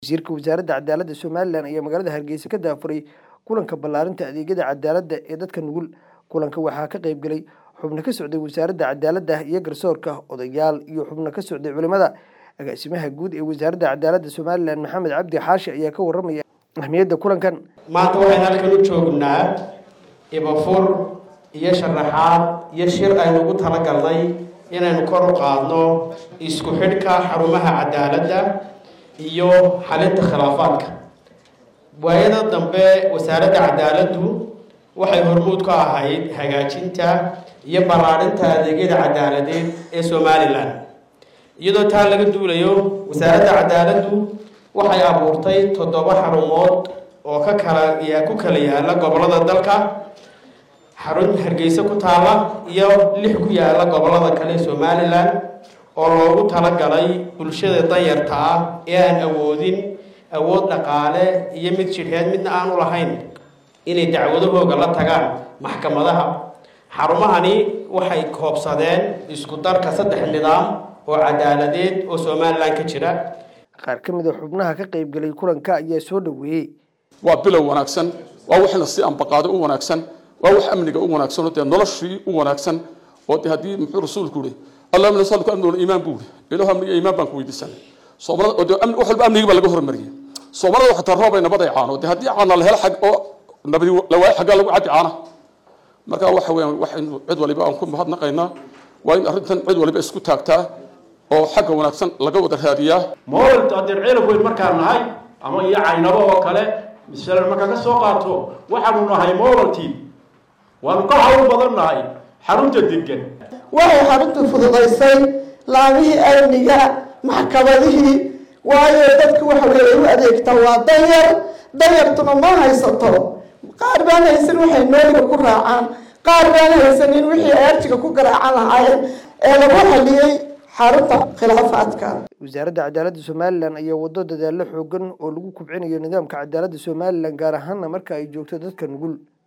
wasiirka wasaaradda cadaaladda somalilan ayaa magaalada hargeysa ka daafuray kulanka ballaarinta adeegyada cadaaladda ee dadka nugul kulanka waxaa ka qayb galay xubno ka socday wasaaradda cadaaladda iyo garsoorka odayaal iyo xubno ka socday culimada agaasimaha guud ee wasaaradda cadaaladda somalilan maxamed cabdi xaashi ayaa ka waramaya ahmiyadda kulankan maanta waxaynu halkan u joognaa ibafur iyo sharaxaad iyo shir aynu ugu talagalnay inaynu kor u qaadno isku xidhka xarumaha cadaaladda iyo xalinta khilaafaadka waayada dambe wasaaradda cadaaladdu waxay hormuud ka ahayd hagaajinta iyo ballaarinta adeegyada cadaaladeed ee somalilan iyadoo taa laga duulayo wasaaradda cadaaladdu waxay abuurtay toddoba xarumood oo ka kala ku kala yaala gobollada dalka xarun hargeysa ku taala iyo lix ku yaala gobollada kale ee somalilan oo loogu talagalay bulshada danyarta ah ee aan awoodin awood dhaqaale iyo mid jidheed midna aan u lahayn inay dacwadahooga la tagaan maxkamadaha xarumahani waxay koobsadeen isku darka saddex nidaam oo cadaaladeed oo somalilan ka jira qaar ka mid a xubnaha ka qayb galay kulanka ayaa soo dhoweeyey waa bilow wanaagsan waa wax la si ambaqaado u wanaagsan waa wax amniga u wanaagsan oo dee noloshii u wanaagsan oo dee haddii muxuu rasuulku yidhi allahuma nasaluka amni iimaan buu yidhi ilahu amniga iimaan baan ku weydiisanay soomaalida oo dee wax walba amnigii baa laga hormariyey soomaalida waxaa taa roobay nabad ay caano dee haddii caana la helo xag oo nabadi la waayo xaggaa lagu caddi caana marka waxa weeyaan waxaynu cid waliba aan ku mahadnaqaynaa waa in arrintan cid waliba isku taagtaa oo xagga wanaagsan laga wada raadiyaa moolad haddeen ceelab weyn markaan nahay ama iyo caynabo oo kale masalan markaa ka soo qaato waxaanu nahay moolal team waanu ka hawl badan nahay xarunta degan waxay xaruntu fududaysay laamihii amniga maxkamadihii waayo dadku waxa weeye u adeegtaa waa danyar danyartuna ma haysato qaar baan haysan waxay nooliga ku raacaan qaar baan haysanin wixii ay arjiga ku garaacan lahaayeen ee lagu xaliyey xarunta khilaafaadka wasaaradda cadaaladda somalilan ayaa wado dadaallo xoogan oo lagu kubcinayo nidaamka cadaaladda somalilan gaar ahaana marka ay joogto dadka nugul